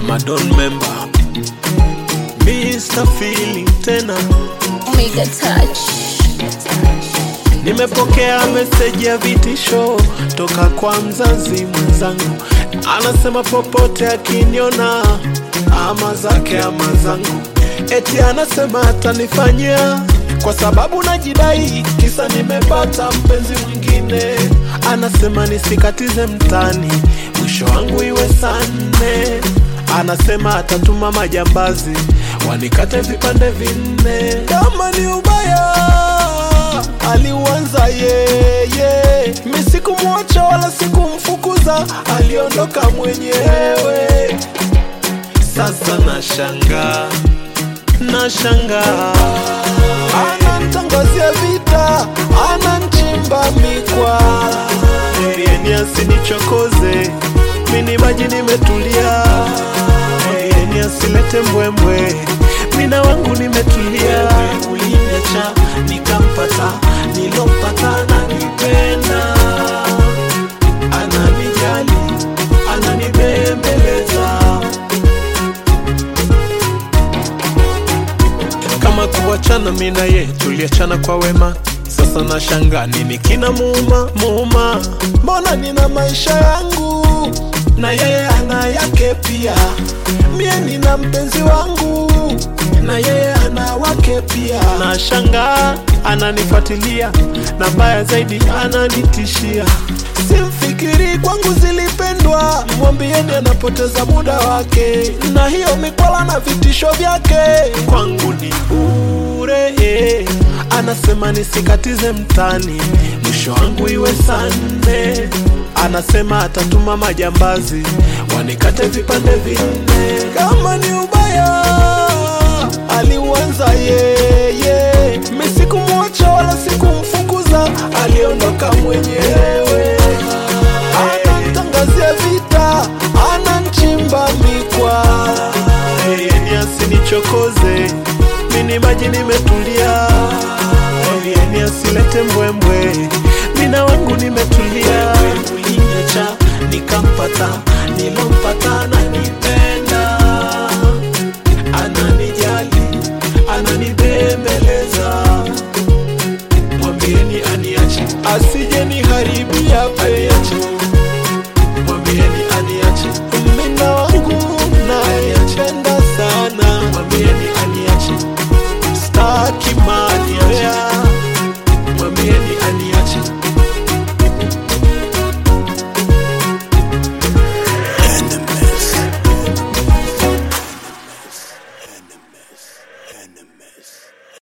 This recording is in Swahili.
Amadon member Mr. Feeling tena Omega Touch. Nimepokea meseji ya vitisho toka kwa mzazi mwenzangu, anasema popote akiniona ama zake ama zangu, eti anasema atanifanyia kwa sababu najidai, kisa nimepata mpenzi mwingine. Anasema nisikatize mtani, mwisho wangu iwe saa nne. Anasema atatuma majambazi wanikate vipande vinne. Kama ni ubaya aliuanza yeye, mi sikumwacha wala sikumfukuza, aliondoka mwenyewe. Sasa nashangaa, nashangaa, anantangazia vita, ananchimba mikwa, mwambieni asinichokoze, mini maji nimetulia, mwambieni asilete mbwembwe, mina wangu nimetulia. Uliniacha nikampata, nilompata ananipenda, ananijali, ananibembeleza kama kuachana mi na ye tuliachana kwa wema sasa na shanga nini kina muuma muuma mbona nina maisha yangu na yeye ana yake pia mie nina mpenzi wangu na yeye ana wake pia na shanga ananifuatilia na mbaya zaidi ananitishia simfikiri kwangu zilipendwa mwambieni anapoteza muda wake na hiyo mikwala na vitisho vyake kwangu ni bure eh. anasema nisikatize mtani mwisho wangu iwe saa nne anasema atatuma majambazi wanikate vipande vinne kama ni ubaya aliuanza yeye mi sikumwacha wala sikumfukuza aliondoka mwenyewe anantangazia vita ananchimba mikwa yeni asinichokoze mini maji nimetulia yeni asilete mbwembwe mina wangu nimetulia uliniacha nikampata nilompata nanipenda ananijali ananibembeleza mwambieni aniache asije niharibia peniache mwambieni aniache mina wangu nayependa sana mwambieni aniache staki maniache mwambieni aniache Enemies. Enemies.